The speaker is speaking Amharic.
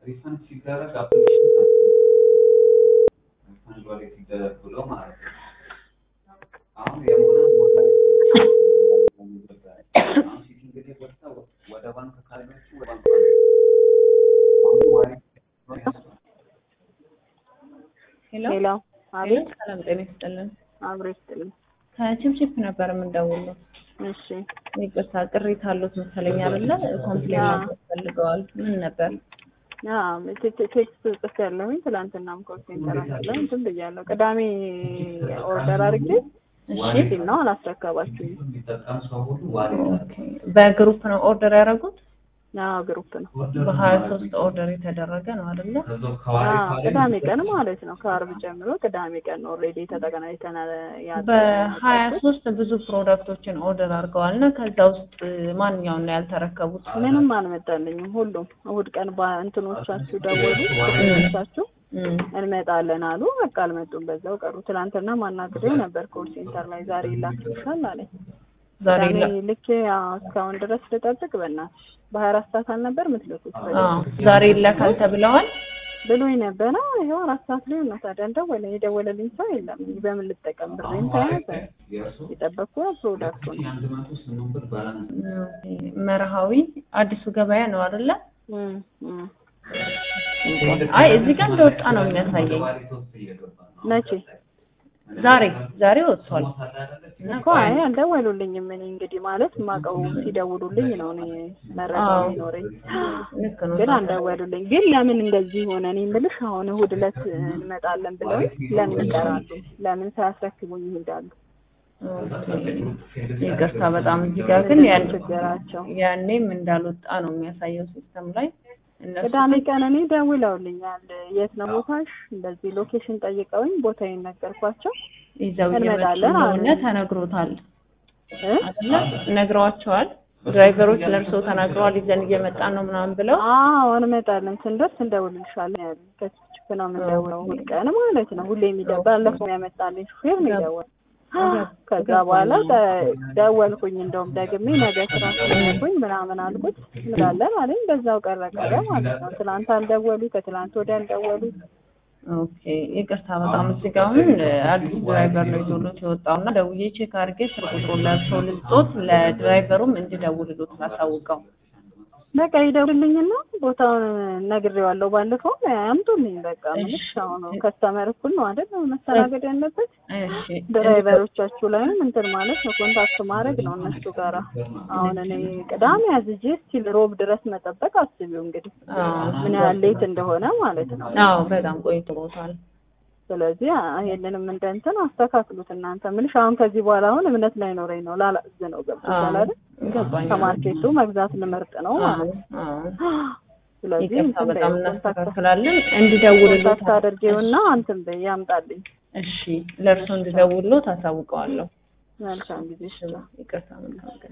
ሪፈንድ ሲደረግ አፕሊኬሽን ሪፈንድ ወደ ሲደረግ ብሎ ማለት ነው። አሁን የሆነ ቦታ አሁን ሲቲ እንግዲህ ወጥታ ወደ ባንክ ካለች ወደ ባንክ አሁን ዋሌት ሄሎ ሌላ አቤት ሰላም ጤና ይስጥልን። አብሮ ይስጥልኝ። ከቺፕቺፕ ነበር የምንደውለው። እሺ ይቅርታ ቅሬታ አሉት መሰለኝ አይደለ? ኮምፕሌን አዎ። ማድረግ ፈልገዋል። ምን ነበር? ቴክስት ጽፍ ያለሁኝ ትላንትናም ኮል ሴንተር ላይ እንትን ብያለሁ። ቅዳሜ ኦርደር አድርጌ እሺ ሲል ነው አላስረከባችሁኝ። የሚጠቀም ሰው ሁሉ ዋሌት ኦኬ። በግሩፕ ነው ኦርደር ያደረጉት? አዎ ግሩፕ ነው። በሀያ ሶስት ኦርደር የተደረገ ነው አይደለ? ከዛው ከዋሌት አዎ ዋሌት ቅዳሜ ቀን ማለት ነው። ከአርብ ጀምሮ ቅዳሜ ቀን ነው ኦልሬዲ ተጠቅናይተናል። በሀያ ሶስት ብዙ ፕሮዳክቶችን ኦርደር አድርገዋል እና ከዛ ውስጥ ማንኛውን ነው ያልተረከቡት? ምንም አልመጣልኝም። ሁሉም እሑድ ቀን በእንትኖቻችሁ ደወሉ እንትኖቻችሁ እም፣ እንመጣለን አሉ። በቃ አልመጡም፣ በዛው ቀሩ። ትናንትና ማናግሬው ነበር ኮል ሴንተር ላይ ዛሬ ይላክልሻል አለኝ። ዛሬ ቅዳሜ ላ- ልኬ አዎ፣ እስካሁን ድረስ ልጠብቅ በእናትሽ በሀያ አራት ሰዓት አልነበር ምትልኩት አዎ፣ ዛሬ ይላካል ተብለዋል። ብሎኝ ነበረ። ይኸው አራት ሰዓት ላይ ነው ታዲያ እንደወለ የደወለልኝ ሰው የለም። በምን ልጠቀም ብሬን ተያዘ። የእርሱ የጠበቅኩ ፕሮዳክቱን አንድ መቶ ስምንት ብር ባላንስ ኦኬ። መርሃዊ አዲሱ ገበያ ነው አይደለ? እም፣ እም። አይ እዚህ ጋር እንደወጣ ነው የሚያሳየኝ። ዋሌት ውስጥ እየገባ ነው። መቼ ዛሬ ዛሬ ወጥቷል። እና እኮ አይ አልደወሉልኝም። እኔ እንግዲህ ማለት የማውቀው ሲደውሉልኝ ነው እኔ መረጃው አዎ። የሚኖረኝ ልክ ነው። ግን አልደወሉልኝ። ግን ለምን እንደዚህ ሆነ? እኔ የምልሽ አሁን እሑድ ዕለት እንመጣለን ብለው ለምን ይቀራሉ? ለምን ሳያስረክቡኝ ይሄዳሉ? ኦኬ። ይቅርታ በጣም እዚህ ጋር ግን ያን ችግራቸው ያኔም እንዳልወጣ ነው የሚያሳየው ሲስተም ላይ እነሱ ቅዳሜ ቀን እኔ ደውለውልኛል። የት ነው ቦታሽ? እንደዚህ ሎኬሽን ጠይቀውኝ ቦታዬን ነገርኳቸው። ይዘው እየመጡ እንመጣለን አሉ። እንደሆነ ተነግሮታል እ? አይደለ? ነግረዋቸዋል። ድራይቨሮች ለእርስዎ ተናግረዋል። ይዘን እየመጣን ነው ምናምን ብለው አዎ እንመጣለን፣ ስንደርስ እንደውልልሻለን ያሉኝ። ከችፕ ነው የምንደውለው እሑድ ቀን ማለት ነው። ሁሌ የሚደውል ባለፈው ያመጣልኝ ሹፌር ነው የደወለው። ከዛ በኋላ ደ- ደወልኩኝ እንደውም ደግሜ ነገ ስራ ስለሆንኩኝ ምናምን አልኩት እንላለን አለኝ። በዛው ቀረ ቀረ ማለት ነው። ትናንት አልደወሉ፣ ከትናንት ወዲያ አልደወሉ። ኦኬ ይቅርታ በጣም እዚህ ጋር አሁን አዲስ ድራይቨር ነው ይዞሎት የወጣው እና ደውዬ ቼክ አድርጌ ስልክ ቁጥሩን ለእርስዎ ልስጦት ለድራይቨሩም እንዲደውልሎት ላሳውቀው። በቃ ይደውልልኝና ቦታውን ነግሬዋለሁ። ባለፈው አምጡልኝ በቃ ምንሽ እሺ። አሁን ከስተመር እኩል ነው አይደል መስተናገድ ያለበት። እሺ ድራይቨሮቻችሁ ላይም እንትን ማለት ነው ኮንታክት ማድረግ ነው እነሱ ጋራ። አሁን እኔ ቅዳሜ አዝጄ እስቲል ሮብ ድረስ መጠበቅ አስቢው እንግዲህ አዎ ምን ያህል ሌት እንደሆነ ማለት ነው። አዎ በጣም ቆይቶታል። ስለዚህ አ- ይሄንንም እንደ እንትን አስተካክሉት እናንተ ምልሽ አሁን ከዚህ በኋላ አሁን እምነት ላይኖረኝ ነው ላላዝ ነው ገብቶሻል አይደል? ገባኝ። ከማርኬቱ መግዛት ልመርጥ ነው ማለት ነው። አዎ ስለዚህ ይቅርታ እንትን በጣም በይው፣ ኮንታክት እናስተካክላለን። እንዲደውልሎት ኮንታክት አድርጌውና እንትን በይ ያምጣልኝ። እሺ ለእርሶ እንዲደውልሎት አሳውቀዋለሁ። መልካም ጊዜ ይቅርታ መልካም